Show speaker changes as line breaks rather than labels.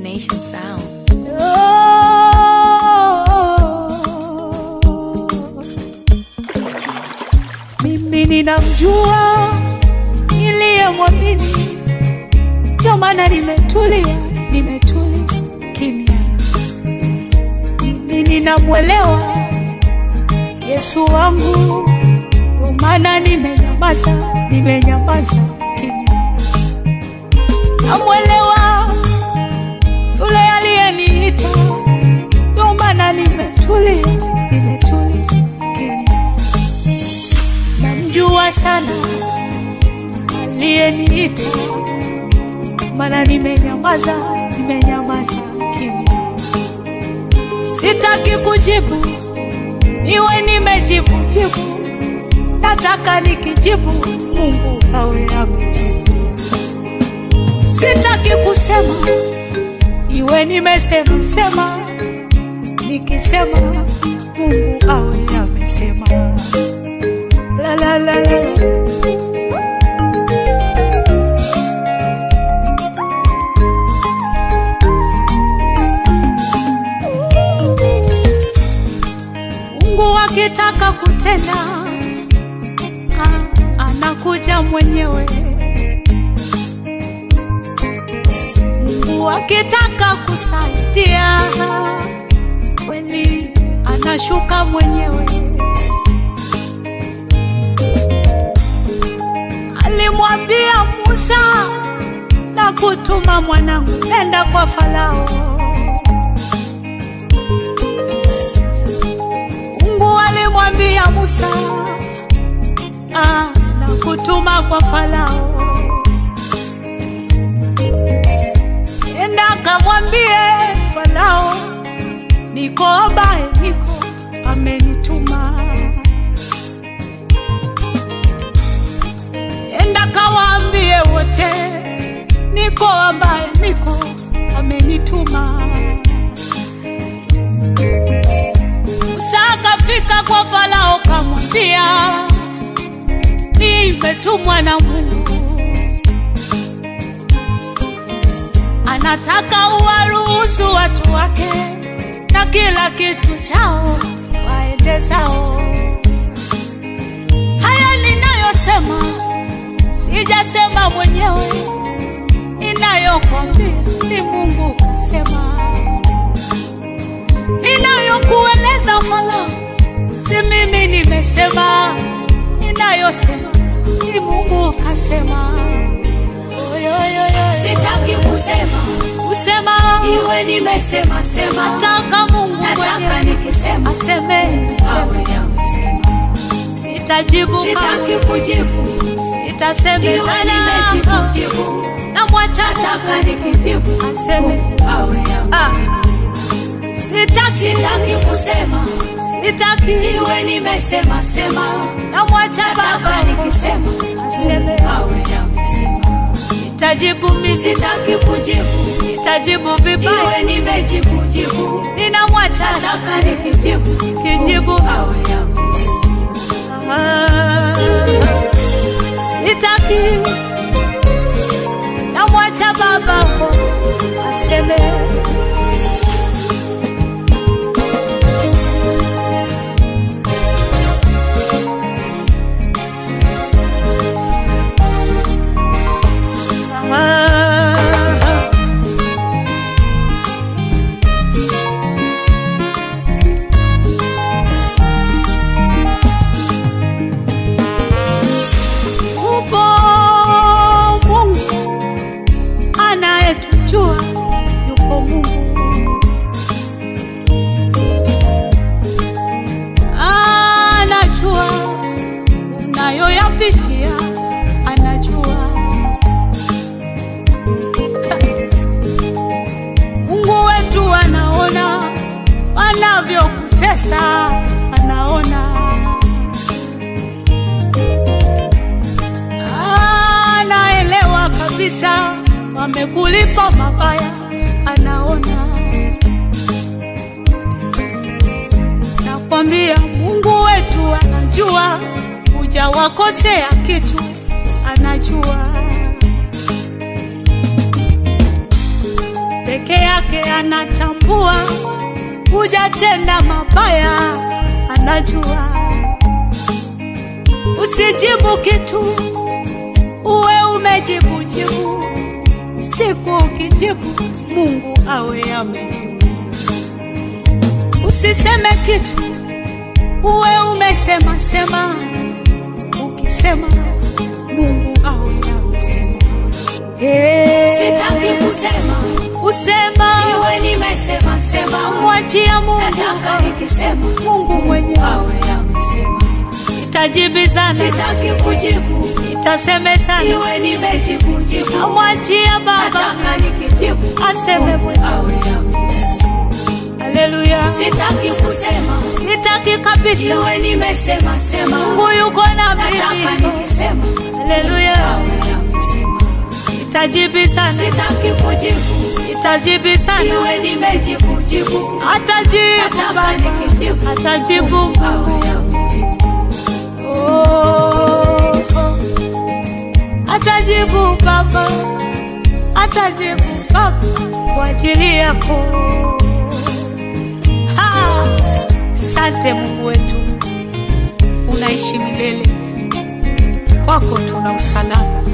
Nation Sound.
Mimi ninamjua niliyemwamini, ndio maana nimetulia, nimetulia kimya. Mimi ninamwelewa Yesu wangu, ndio maana nimenyamaza, nimenyamaza kimya. Namwelewa yule aliyeniita, ndio maana nimetulia, nimetulia kimya. Namjua sana aliyeniita, maana nimenyamaza, nimenyamaza kimya. Sitaki kujibu, niwe nimejibu jibu, nataka nikijibu, Mungu awe amejibu. Sitaki kusema, iwe nimesema sema, nikisema Mungu awe amesema. La la la la. Mungu akitaka kutenda ah, anakuja mwenyewe. Mungu akitaka kusaidia kweli anashuka mwenyewe. Alimwambia Musa na kutuma mwanangu, nenda kwa Farao. Mungu alimwambia Musa ah, na kutuma kwa Farao, enda kamwambie Farao, niko ambaye niko amenituma. Enda kawaambie wote, niko ambaye niko amenituma. Musa akafika kwa Farao kamwambia, nimetumwa na Mungu, anataka uwaruhusu watu wake na kila kitu chao waende zao. Haya ninayosema sijasema mwenyewe, inayokwambia ni Mungu kasema ninayokueleza Farao, si mimi nimesema, ninayosema ni Mungu kasema. Oyoyoyo.
Sitaki kusema
Kusema
iwe nimesema sema,
nataka Mungu
nataka
mwenyewe
nikisema
aseme, nimesema.
awe amesema.
Sitajibu
Sitaki
kamwe,
kujibu iwe
sitasemezana,
nimejibu jibu,
namwacha
nataka nikijibu
aseme.
awe
Ah,
amesema.
sitaki,
Sitaki kusema
sitaki,
iwe nimesema sema,
namwacha
nataka
Baba
nikisema
aseme.
awe amesema.
Sitajibu mimi,
Sitaki kujibu
sitajibu vibaya,
iwe nimejibu jibu,
ninamwacha
nataka nikijibu
kijibu.
awe amesema.
Ah, sitaki, namwacha Baba aseme. Ah, Upo Mungu anayetujua, yupo Mungu anajua unayoyapitia, anajua Mungu wetu anaona wanavyokutesa, anaona anaelewa kabisa wamekulipa mabaya, anaona. Nakwambia Mungu wetu anajua, hujawakosea kitu, anajua peke yake yake anatambua, hujatenda mabaya, anajua. Usijibu kitu, uwe umejibu jibu. Siku ukijibu, Mungu awe amejibu. Usiseme kitu, uwe umesema sema. Ukisema, Mungu awe amesema. Hey.
Sitaki kusema,
Usema
iwe nimesema sema.
mwachia Mungu,
Nataka nikisema,
Mungu mwenyewe.
awe amesema.
Sitajibizana,
Sitaki kujibu,
sitasemezana,
iwe nimejibu jibu.
mwachia Baba
Nataka nikijibu,
aseme mwenyewe.
awe amesema.
Haleluya,
Sitaki kusema,
sitaki kabisa.
iwe nimesema sema.
Mungu yuko na
Nataka
mimi.
nikisema,
Haleluya,
awe amesema.
sitajibizana,
Sitaki kujibu,
sitajibizana,
iwe nimejibu jibu.
atajibu
Nataka
Baba,
nikijibu,
atajibu
awe amejibu.
Oh, oh. Atajibu Baba, atajibu Baba kwa ajili yako. Ha! Sante Mungu wetu, unaishi milele, kwako tuna usalama.